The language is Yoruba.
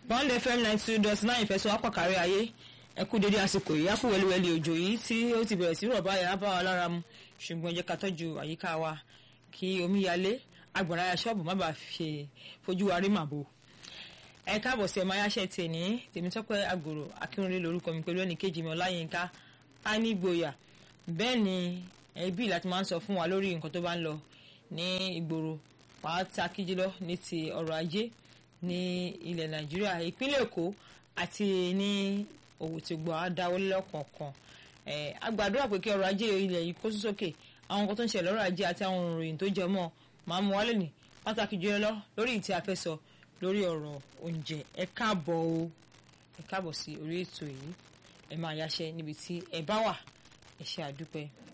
bond fm ninety two dot nine ìfẹsọ̀ apàkárí ayé ẹ kú dédé àsìkò yìí á kú wẹliwẹli òjò yìí tí ó ti bẹ̀rẹ̀ sí rọ̀ báyìí á bá wa lára mu ṣùgbọ́n ẹ jẹ́ ká tọ́jú àyíká wa kí omi yalé agbára ṣọ́ọ̀bù má bàa ṣe fojú wa rí màbo ẹ káàbọ̀ sí ẹ̀ máa yáṣẹ́ tiẹ̀ ní tèmítọ́pẹ́ àgòrò akínrúnlé lórúkọ mi pẹ̀lú ẹnìkejì mi ọláyínká ánígboyà bẹ́ẹ̀ ni ẹbí láti máa ń sọ fún wa lórí nǹkan tó bá ń lọ ní ìgboro pàtàkì jùlọ ní ti ọrọ̀ ajé ní ilẹ̀ nàìjíríà ìpínlẹ̀ èkó àti ní òwò tí gbọ́ àdáwọ́ lọ́kọ̀ọ̀kan a gbàdúrà pé kí ọrọ̀ ajé ilẹ̀ yìí kó sókè àwọn nǹkan tó ń ṣẹlẹ̀ lọ́rọ̀ ajé àti àwọn òròyìn tó jẹ mọ́ máa mú wálé ní pàtàkì jùlọ lórí ìtì àfẹ́sọ lórí ọ̀rọ̀ oúnjẹ ẹ káàbọ̀ o ẹ káàbọ̀ sí orí ètò yìí ẹ máa yáṣẹ́ níbi tí ẹ bá wà ẹ ṣe àdúpẹ́.